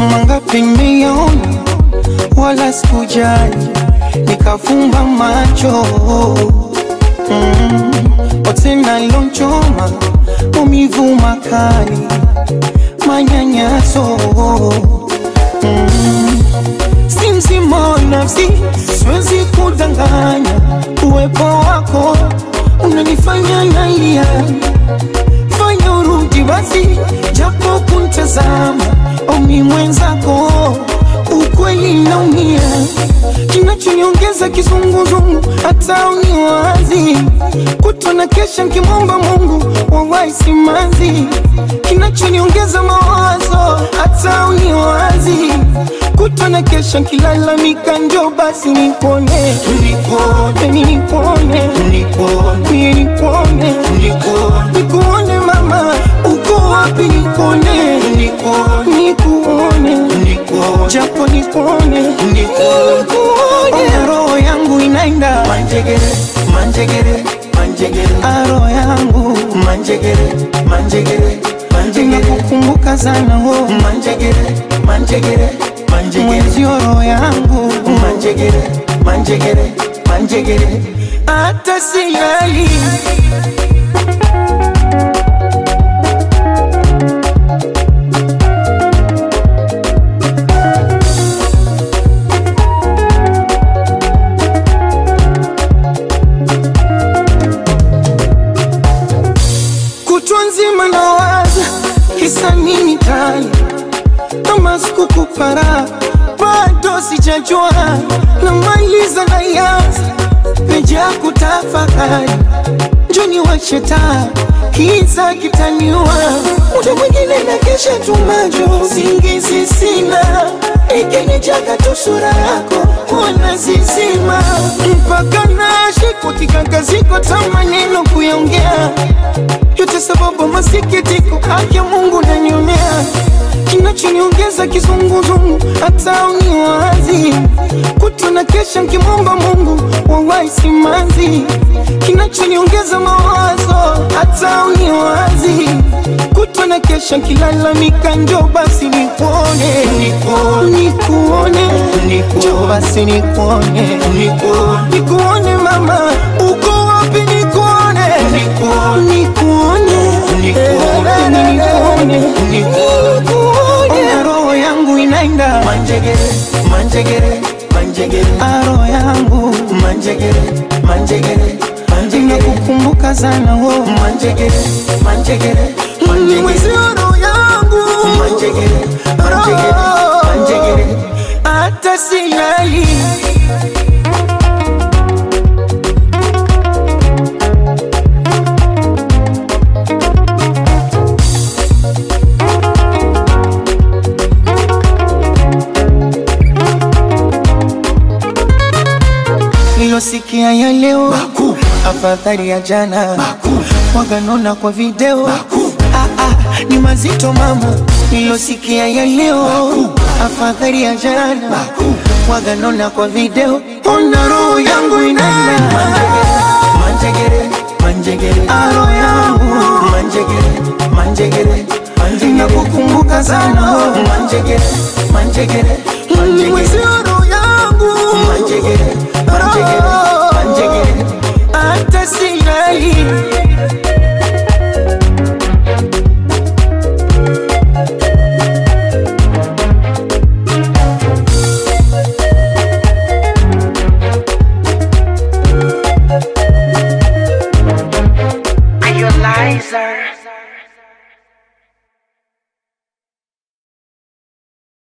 mangapi nimeyaona, wala sikujali, nikafumba macho mm. Otena lonchoma maumivu makali, manyanyaso mm. Si mzima wa nafsi, siwezi kudanganya, uwepo wako unanifanya nalia fanya urudi basi, japo kuntazama omi mwenzako, ukweli naumia, kinachoniongeza kizunguzungu, hata uniwazi kutona kesha nkimwomba Mungu wawahi simanzi, kinachoniongeza mawazo, hata uniwazi kutona kesha nkilalamika, njo basi nipone, nipone, nipone, nipone, nipone, nipone, nikuone mama, uko wapi? Nikuone, nikuone, nikuone, nikuone, japo nikuone, nikuone, roho yangu inaenda Manjegere, manjegere, manjegere, aro yangu manjegere, manjegere, manjegere, inakukumbuka sana ho manjegere, manjegere, manjegere, mwenzio roho yangu manjegere, manjegere, manjegere. hata silali kutwa nzima nawaza kisa nini tani kama sikukupara bado sijajua namaliza nayanza peja kutafakari njoni wacheta kiza kitaniwa muda mwingine na kesha tumajo singizi sina ikinijaga tu sura yako wana zizima mpaka nashikwa kikangaziko ta maneno kuyaongea yote sababu masikitiko haki ya Mungu nanionea kinachoniongeza kizunguzungu hata uniwazi kutona kesha nkimwomba Mungu wawahi simanzi kinachoniongeza mawazo hata uniwazi kutona kesha nkilalamika njo basi nikuone nikuone njo basi nikuone nikuone mama uko wapi nikuone nikuone nikuone nikuone roho yangu inaenda Manjegere, manjegere, manjegere, aro yangu manjegere, manjegere, manjegere, inakukumbuka sana ho manjegere, manjegere, manjegere, mwezio roho yangu manjegere, manjegere, manjegere. hata silali nilosikia ya leo Makuu. afadhali ya jana Makuu. waganona kwa video Makuu. ah, ah, ni mazito mama nilosikia ya leo Makuu. afadhali ya jana Makuu. waganona kwa video ona roho yangu inaenda Manjegere, manjegere, aro yangu manjegere, manjegere, manjegere, nakukumbuka sana ho manjegere, manjegere, manjegere, mwezio roho yangu manjegere, manjegere,